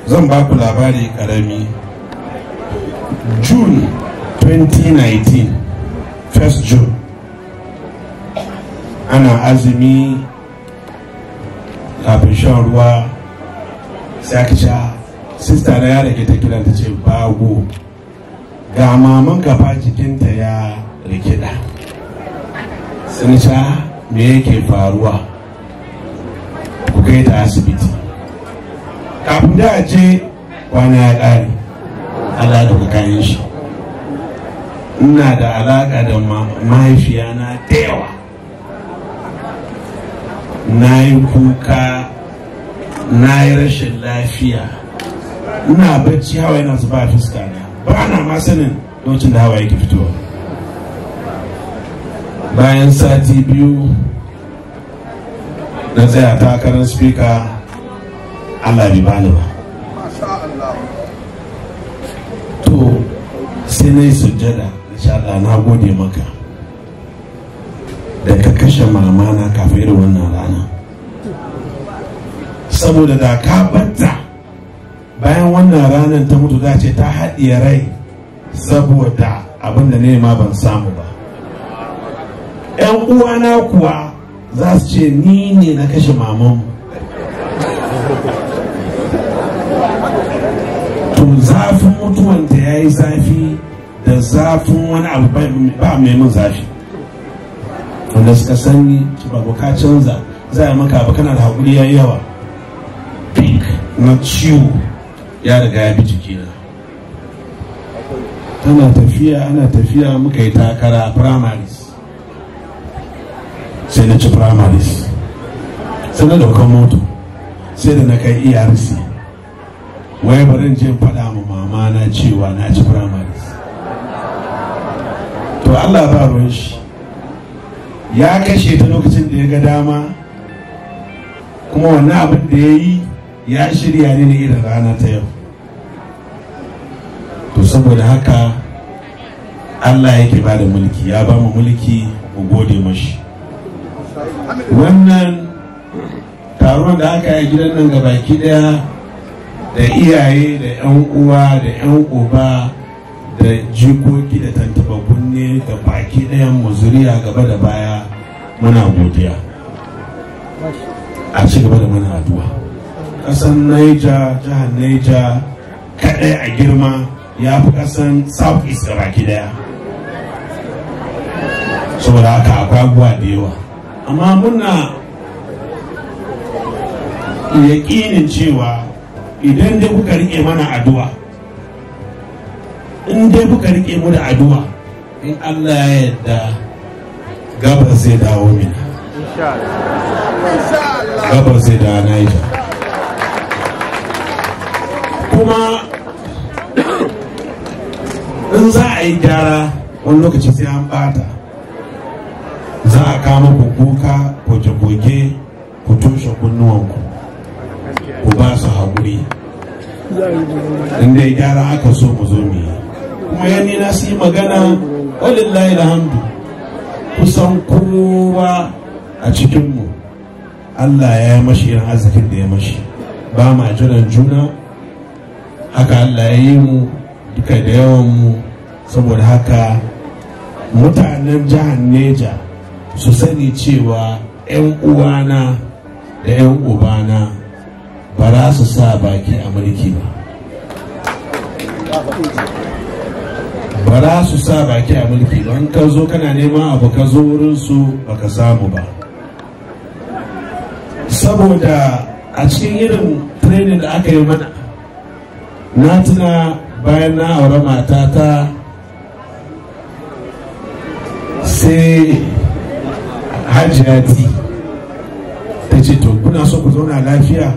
zan ba ku labari karami june 2019 1st june ana azumi kafin shan ruwa sai aka sha sista na ya rage ta kiran ta ce bago ga maman gaba jikinta ya rikida sun sha me yake faruwa ku kai ta asibiti kafin da a je kwana ya ƙare Allah da kayan shi ina da alaƙa da mahaifiyana da yawa na yi kuka na yi rashin lafiya ina bacci hawa yana zuba a fuska na ba na ma sanin lokacin da hawa yake fitowa bayan sati biyu na tsaya takarar spika allah bai bani ba to sai na yi sujjada Allah na gode maka da ka kashe mamana kafin irin wannan rana saboda da ka batta bayan wannan ranar ta mutu za ce ta haɗiye rai saboda abin da nema ban samu ba yan uwana kuwa za su ce ni ne na kashe mamanmu to zafin mutuwanta ya yi zafi da zafin wani abu ba mai mun zafi wanda suka sani ba ka canza za a maka abu kana da haƙuri ya yawa pink na ciwo ya riga ya bi jikina tana tafiya ana tafiya muka yi takara a primaries sai na ci primaries sai na daukan moto sai da na kai erc wai barin je faɗa ma mama na cewa na ci primaries to allah ba ruwan shi ya kashe ta lokacin da ya ga dama kuma wannan abin da ya yi ya shirya ne na irin rana ta yau to saboda haka allah yake ba da mulki ya ba mu mulki mu gode mashi wannan taron da aka yi gidan nan ga baki daya da iyaye da 'yan uwa da 'yan uba da jikoki da tantaba kunne da baki ɗayan muzuriya gaba da baya muna godiya a ci gaba da mana addu'a ƙasan naija jihar naija kaɗai a girma ya fi ƙasan south east da baki ɗaya saboda haka akwai abubuwa da yawa amma muna yaƙinin cewa idan dai kuka riƙe mana addu'a in dai kuka rike mu da addu'a in Allah ya yarda gabar zai dawo mina gabar zai dawo Niger kuma in za a yi gyara wani lokaci sai an bata za a kama ku kuka goge-goge ku toshe kunnuwanku ku ba su haƙuri in dai gyara aka so mu zo mu yi kuma yanni na su yi magana walillahi alhamdu kusan kowa a cikinmu Allah ya yi mashi irin arzikin da ya mashi ba ma jiran juna haka Allah ya yi mu duka da yawan mu saboda haka mutanen jihar Neja su sani cewa 'yan uwana da 'yan ubana ba za su sa baki a mulki ba ba za su sa baki a mulki don ka zo kana neman abu ka zo wurinsu ba ka samu ba saboda a cikin irin training da aka yi mana na tuna bayan na aure matata sai hajjiyati ta ce to kuna so ku zauna lafiya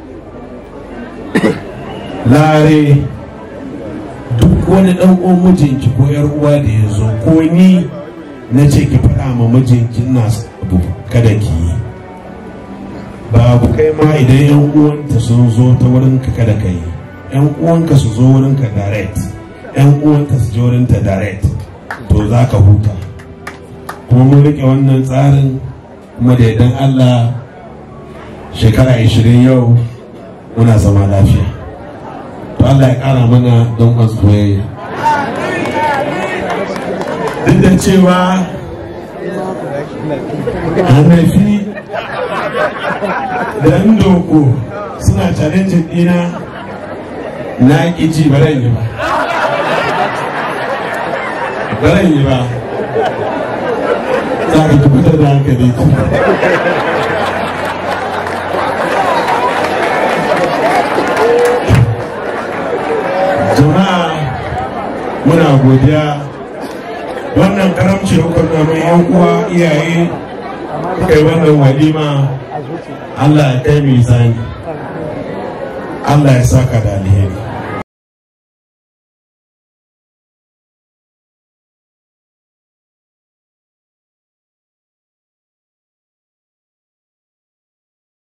lare duk wani dan uwan mijinki ko yar uwa da ya zo ko ni na ce ki faɗa ma mijinki na abu kada ki yi babu kai ma idan yan uwanta sun zo ta wurin ka kada ka yi yan uwanka su zo wurin ka direct yan uwanta su je wurin ta direct to za ka huta kuma mun rike wannan tsarin kuma da idan Allah shekara 20 yau muna zama lafiya to Allah ya kara mana don soyayya duk da cewa hannafi da ndoko suna challenge dina na ji baran yi ba baran yi ba za ka tabbatar da hankali jama'a muna godiya wannan karamci hukumar mai yan uwa iyaye kai wannan walima Allah ya kai misani Allah ya saka da alheri